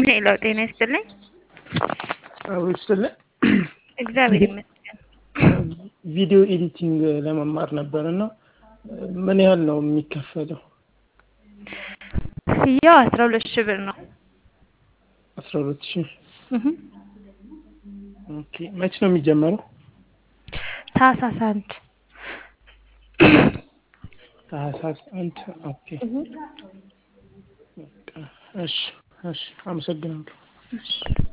ሄሎ ጤና ይስጥልኝ። አብሮ ይስጥልኝ። እግዚአብሔር ይመስገን። ቪዲዮ ኤዲቲንግ ለመማር ነበር እና ምን ያህል ነው የሚከፈለው? ክፍያው አስራ ሁለት ሺህ ብር ነው። አስራ ሁለት ሺህ እህ ኦኬ። መቼ ነው የሚጀመረው? ታህሳስ አንድ ታህሳስ አንድ ኦኬ። በቃ እሺ፣ እሺ፣ አመሰግናለሁ። እሺ